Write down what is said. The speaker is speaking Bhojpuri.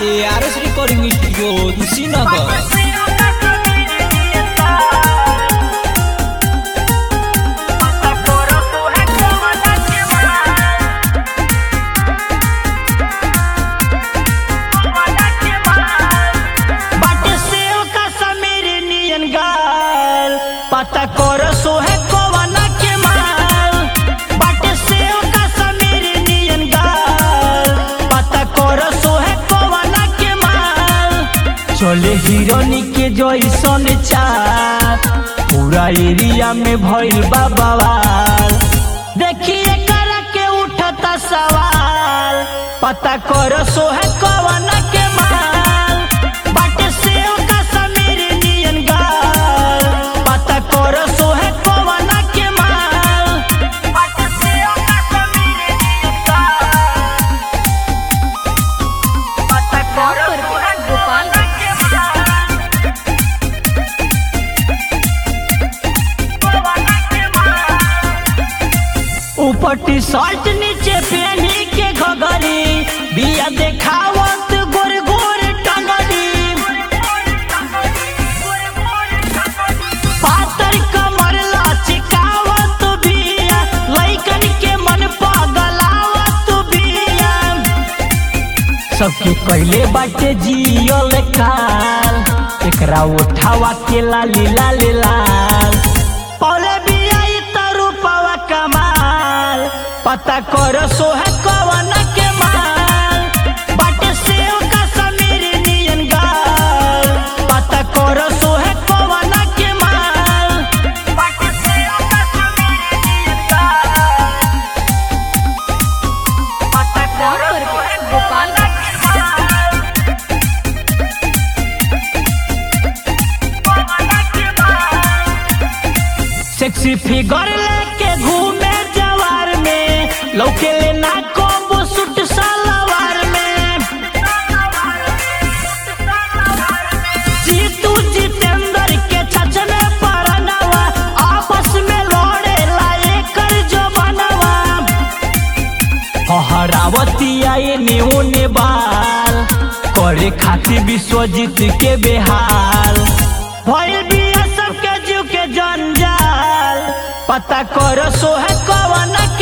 ए R S recording studio Kushinagar बाटे सेव का समीर नियन गाल पता कर सो है कोवना के माल बाटे सेव का समीर नियन गाल पता कर सो है कोवना के माल चले हिरोनी के जैसन चाप पूरा एरिया में भइल बा बवाल देखिए करा के उठता सवाल पता कर सो है कवना के माल बाटे सेव का समीर नियन गाल पता कर सो है कवना के माल बाटे सेव का समीर नियन गाल पता कर सो है कवना के माल ऊपर टी शर्ट नीचे पहनी के घगरी बिया देखावत गोर गोर टंगरी पातर कमर लचकावत बिया लइकन के मन पगलावत बिया सबके कैले बाटे जियल काल एकरा उठावा के लाली लाली लाल पौले बिया ई तरु पवा कमाल पता कर सो है कवन के माल बाटे सेव का समीर नियन गाल पता कर सो है कवन के माल बाटे सेव का समीर नियन गाल पता कर सो है कवन के माल सेक्सी फिगर लेके घूमे जवार में लौके लेना कोबो सूट सलवार में जीतू जितेंद्र के छचने परनवा आपस में लड़े लाए कर जो बनवा हरावती आए नेओ ने बाल करे खातिर विश्वजीत के बेहाल भइल बिया सबके जीव के जंजाल पता कर सो है कवन